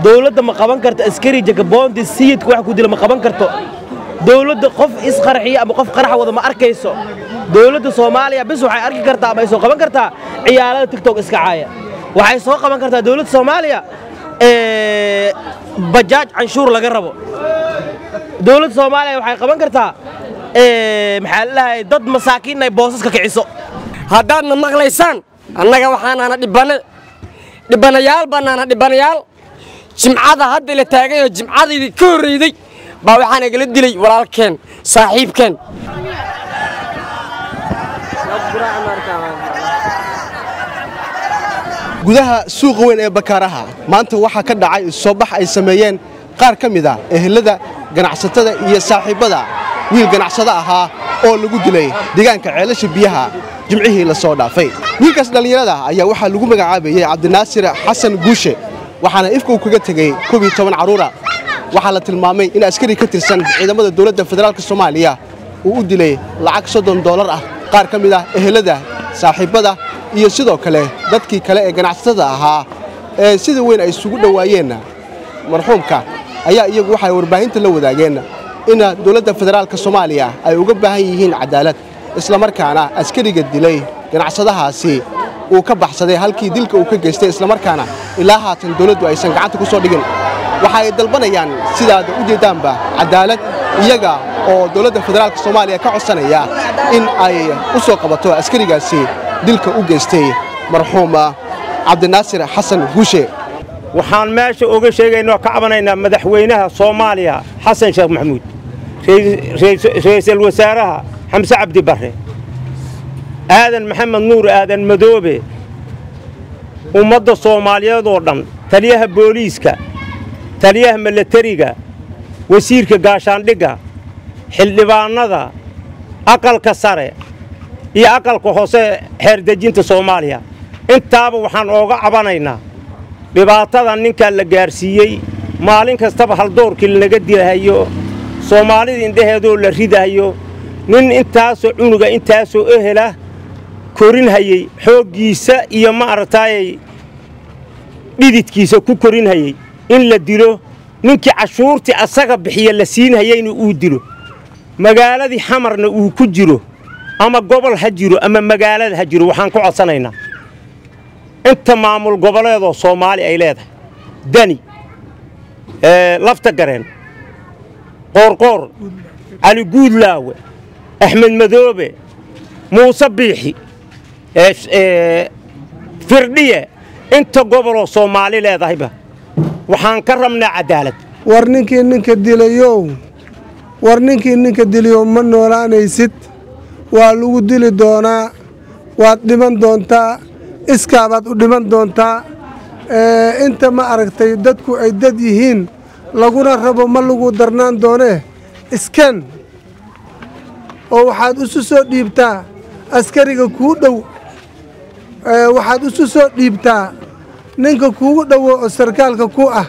dowladda ma qaban karto askari jagaboonti sayidka wax ku dila ma qaban karto dowladda qof isqarxiya ama qof qarax wada ma arkayso dowladda soomaaliya bis waxay arki kartaa ama ay soo qaban kartaa ciyaalada tigtok iska caaya waxay soo qaban kartaa dowladda soomaaliya bajaaj canshuur laga rabo dowladda soomaaliya waxay qaban kartaa maxaa lalahay dad masaakiin ay boosaska kiciso haddaadna maqlaysaan annaga waxaanaana dhibane dhibanayaal bannaana dhibanayaal jimcada hadda la taagayoo jimcadaydii ka horrayday baa waxaa nagala dilay walaalkeen saaxiibkeen gudaha suuqa weyn ee bakaaraha maanta waxaa ka dhacay soobax ay sameeyeen qaar ka mid ah ehelada ganacsatada iyo saaxiibbada wiil ganacsado ahaa oo lagu dilay deegaanka ceelasha biyaha jimcihii la soo dhaafay wiilkaas dhallinyarada ayaa waxaa lagu magacaabayey cabdinaasir xasan guushe waxaana ifka uu kaga tegey kobiyo toban carruura waxaa la tilmaamay in askari ka tirsan ciidamada dowladda federaalk soomaaliya uu u dilay lacag soddon doolar ah qaar ka mid ah ehelada saaxiibbada iyo sidoo kale dadkii kale ee ganacsatada ahaa ee sida weyn ay isugu dhowaayeenna marxuumka ayaa iyagu waxay warbaahinta la wadaageen in dowladda federaalka soomaaliya ay uga baahan yihiin cadaalad islamarkaana askariga dilay ganacsadahaasi uu ka baxsaday halkii dilka uu ka geystay islamarkaana ilaa haatan dowladdu aysan gacanta ku soo dhigin waxa ay dalbanayaan sidaad u jeeddaanba cadaalad iyaga oo dowladda federaalka soomaaliya ka codsanaya in ay u soo qabato askarigaasi dilka u geystay marxuuma cabdinaasir xasan guushe waxaan meesha uga sheegaynoo ka cabanaynaa madaxweynaha soomaaliya xasan sheekh maxamuud ra'iisul wasaaraha xamse cabdi barre aadan maxamed nuur aadan madoobe ummadda soomaaliyeed oo dhan taliyaha booliiska taliyaha milatariga wasiirka gaashaandhigga xildhibaannada aqalka sare iyo aqalka hoose xeerdejinta soomaaliya intaaba waxaan ooga cabanaynaa dhibaatada ninkaa la gaarsiiyey maalin kastaba haldoorkii lanaga dilahayo soomaalida indhaheedoo la ridahayo nin intaasoo cunuga intaasoo ehela korinhayey xooggiisa iyo maaragtaayay dhididkiisa ku korinhayey in la dilo ninkii cashuurtii asaga bixiya la siinhayeyna uu dilo magaaladii xamarna uu ku jiro ama gobol ha jiro ama magaalada ha jiro waxaan ku codsanaynaa inta maamul goboleedoo soomaali ay leedahay dani lafta gareen qoorqoor cali guudlaawe axmed madoobe muuse biixi firdhiye inta goboloo soomaali leedahayba waxaan ka rabnaa cadaalad war ninkii ninka dilayow war ninkii ninka dilayow ma noolaanaysid waa lagu dili doonaa waad dhiman doontaa iskaabaad u dhiman doontaa inta ma aragtay dadku ay dad yihiin laguna rabo ma lagu darnaan doonee iskan oo waxaad isu soo dhiibtaa askariga kuu dhow waxaad isu soo dhiibtaa ninka kuugu dhowo oo sarkaalka ku ah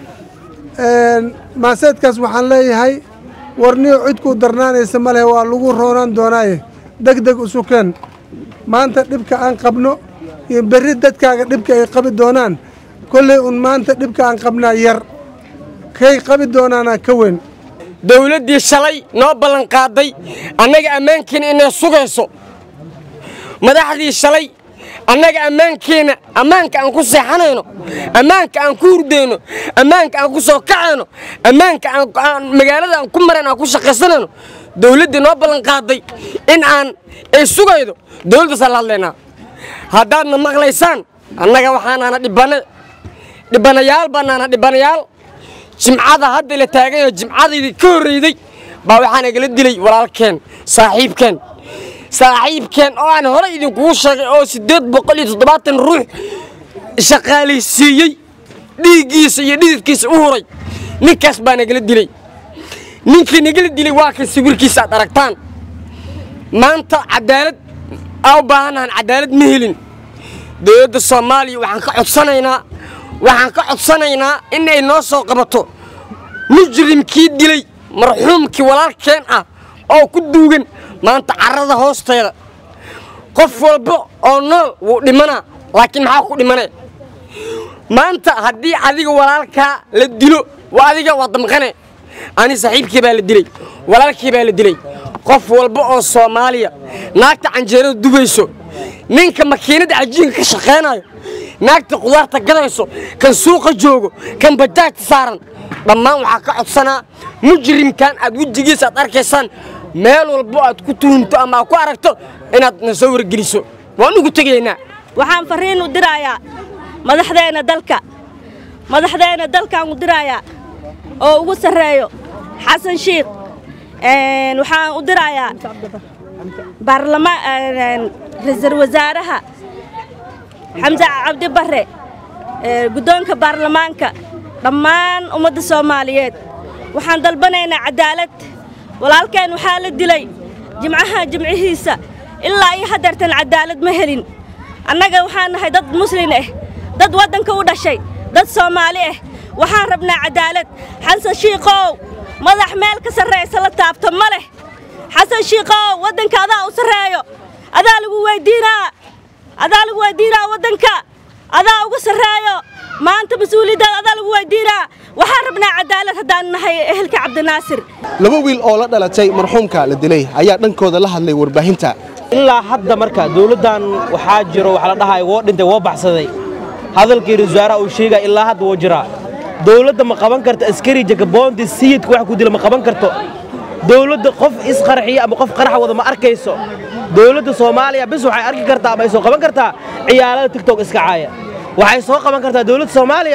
maaseedkaas waxaan leeyahay warniyo cidkuu darnaanaysa ma leh waa lagu roonaan doonaaye deg deg isu keen maanta dhibka aan qabno iyo berri dadkaaga dhibka ay qabi doonaan kolley un maanta dhibka aan qabnaa yar kay qabi doonaanaa ka weyn dawladdii shalay noo ballanqaaday annaga ammaankiina inay sugayso madaxdii shalay annaga ammaankiina ammaanka aan ku seexanayno ammaanka aan ku hurdayno ammaanka aan ku soo kacayno ammaanka aan magaalada aan ku marayn aan ku shaqaysanayno dawladdii noo ballanqaaday in aan ay sugaydo dawladdaasaan la hadlaynaa haddaadna maqlaysaan annaga waxaanaana dhibane dhibanayaal bannaana dhibanayaal jimcada hadda la taagayoo jimcadaydii ka horrayday baa waxaa nagala dilay walaalkeen saaxiibkeen saaxiibkeen oo aan hore idinkugu sheegay oo siddeed boqol iyo toddobaatan ruux shaqaalaysiiyey dhiiggiisa iyo dhididkiisa u huray ninkaas baa nagala dilay ninkii nagala dilay waa kan sawirkiisa aad aragtaan maanta cadaalad aa u baahannahan cadaalad ma helin dowladda soomaaliya waxaan ka codsanaynaa waxaan ka codsanaynaa in ay noo soo qabato mujrimkii dilay marxuumkii walaalkeen ah oo ku duugan maanta carrada hoosteeda qof walba oo nool wuu dhimanaa laakiin maxaa ku dhimanee maanta haddii adiga walaalkaa la dilo waa adiga waa damqane ani saaxiibkii baa la dilay walaalkii baa la dilay qof walba oo soomaaliya naagta canjeerada dubayso ninka makiinada cajiinka ka shaqaynayo naagta qudaarta gadayso kan suuqa joogo kan bajaajta saaran dhammaan waxaa ka codsanaa mujrimkan aad wejigiisa aad arkaysaan meel walbo aad ku tuhunto ama aad ku aragto inaad na soo wargeliso waan ugu tegaynaa waxaan farriin u dirayaa madaxdeenna dalka madaxdeenna dalkaan u dirayaa oo ugu sarreeyo xasan shiikh waxaan u dirayaa ra-iisul wasaaraha xamse cabdi barre guddoonka baarlamaanka dhammaan ummadda soomaaliyeed waxaan dalbanaynaa cadaalad walaalkeen waxaa la dilay jimcaha jimcihiisa ilaa iyo haddeertan cadaalad ma helin annaga waxaan nahay dad muslin ah dad waddanka u dhashay dad soomaali ah waxaan rabnaa cadaalad xasan shiikow madax meel ka sarraysa la taabto ma leh xasan shiikow waddanka adaa u sarreeyo adaa lagu weyddiinaa adaa lagu weyddiinaa waddanka adaa ugu sarreeyo maanta mas-uuliyaddaada adaa lagu weyddiinaa waxaan rabnaa cadaalad haddaan nahay ehelka cabdinaasir laba wiil oo la dhalatay marxuumka la dilay ayaa dhankooda la hadlay warbaahinta ilaa hadda marka dawladdan waxaa jiro waxa la dhahay woo dhintay woo baxsaday hadalkii ra-iisul wasaaraha uu sheegaya ilaa hadda woo jiraa dawladda ma qaban karto askari jakaboonti sayidka wax ku dila ma qaban karto dawladda qof isqarxiya ama qof qarax wada ma arkayso dawladda soomaaliya bis waxay arki kartaa ama ay soo qaban kartaa ciyaalada tigtok iska caaya waxay soo qaban kartaa dawladda soomaaliya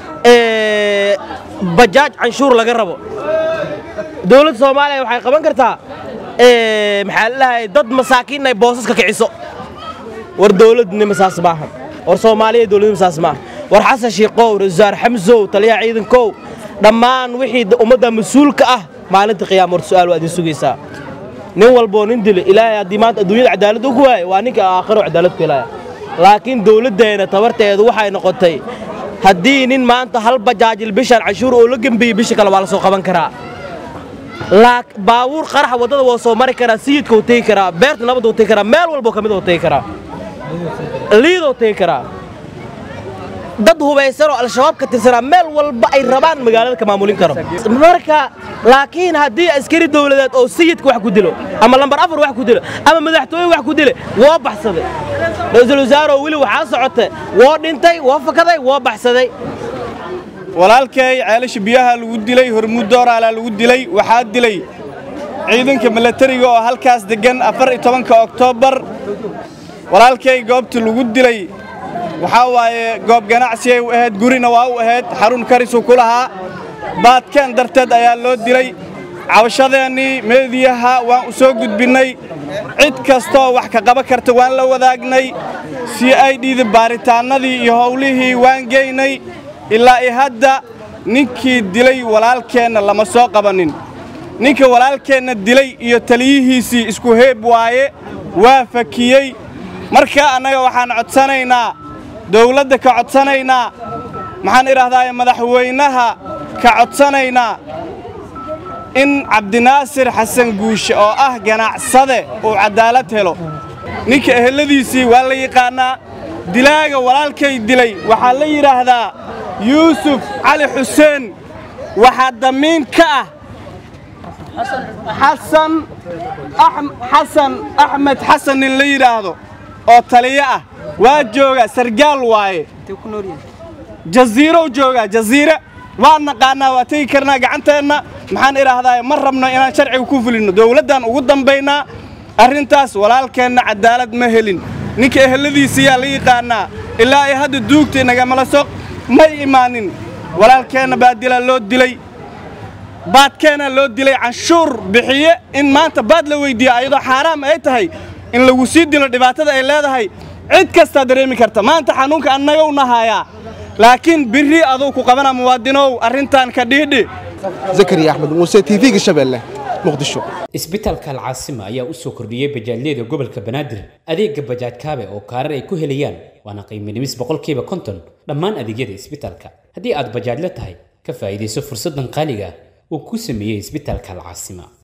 bajaaj canshuur laga rabo dawladda soomaaliya waxay qaban kartaa maxaa la dhahay dad masaakiin ay boosaska kiciso war dawladnima saas maaha war soomaaliya dawladnima saas maaha war xasan shiikow ra-iisul xamsow taliyaha ciidankow dhammaan wixii ummadda mas-uulka ah maalinta qiyaama war su'aal waa idin sugaysaa nin walboo nin dilo ilaahay haddii maanta adduunyada cadaalad ugu waayo waa ninka aakhiro cadaalad ku helaya laakiin dawladdeena tabarteedu waxay noqotay haddii nin maanta hal bajaajil bishaan canshuur oo la gembiyey bisha kale waa la soo qaban karaa baabuur qaraxa waddada waa soo mari karaa sayidka uu tegi karaa beerta nabadda uu tegi karaa meel walboo ka mid uu tegi karaa liidoo tegi karaa dad hubaysanoo al-shabaab ka tirsanaa meel walba ay rabaan magaalada ka maamulin karo marka laakiin haddii askari dawladeed oo sayidka wax ku dilo ama lambar afar wax ku dilo ama madaxtooye wax ku dile woo baxsaday ra-iisul wasaaroo weli waxaa socota woo dhintay woo fakaday woo baxsaday walaalkay ceelasha biyaha lagu dilay hormuud dooraalaa lagu dilay waxaa dilay ciidanka milatariga oo halkaas deggan afar iyo tobanka oktoobar walaalkay goobta lagu dilay waxaa waaye goob ganacsigay u ahayd gurina waa u ahayd xarun karisuu ku lahaa baadkeen darteed ayaa loo dilay cabashadeennii meediyaha waan u soo gudbinnay cid kastooo wax ka qaban karta waan la wadaagnay si ay dhiida baaritaannadii iyo howlihii waan geynay ilaa i hadda ninkii dilay walaalkeenna lama soo qabannin ninka walaalkeenna dilay iyo taliyihiisii isku heeb waaye waa fakiyey marka annaga waxaan codsanaynaa dawladda ka codsanaynaa maxaan idhaahdaa madaxweynaha ka codsanaynaa in cabdinaasir xasan guushe oo ah ganacsade uu caddaalad helo ninka eheladiisii waa la yaqaannaa dilaaga walaalkay dilay waxaa la yidhaahdaa yuusuf cali xuseen waxaa damiin ka ah xasan xasan axmed xasan nin la yidhaahdo oo taliyo ah waa jooga sargaal waaye jaziirow joogaa jaziire waan naqaannaa waa tegi karnaa gacanteenna maxaan idhaahdaa ma rabno inaan sharciga ku fulinno dawladdan ugu dambaynaa arrintaas walaalkeenna caddaalad ma helin ninka eheladiisiyaa la yaqaannaa ilaa ay hadda duugtay nagamala soq may imaanin walaalkeenna baa dilaa loo dilay baadkeenna loo dilay canshuur bixiye in maanta baad la weyddiiya ayadoo xaaraam ay tahay in lagu sii dilo dhibaatada ay leedahay cid kastaa dareemi karta maanta xanuunka annaga u nahayaa laakiin birri aduu ku qabana muwaadinow arrintan ka dhiidhi zakariya axmed muuse tv-ga shabeelle muqdisho isbitaalka alcaasima ayaa u soo kordhiyey bajaajyada gobolka banaadir adeega bajaaj kaabe oo kaarar ay ku helayaan waana qiimo dhimis boqolkiiba konton dhammaan adeegyada isbitaalka haddii aad bajaajla tahay ka faa'iidayso fursaddan qaaliga ah uu ku sameeyey isbitaalka alcaasima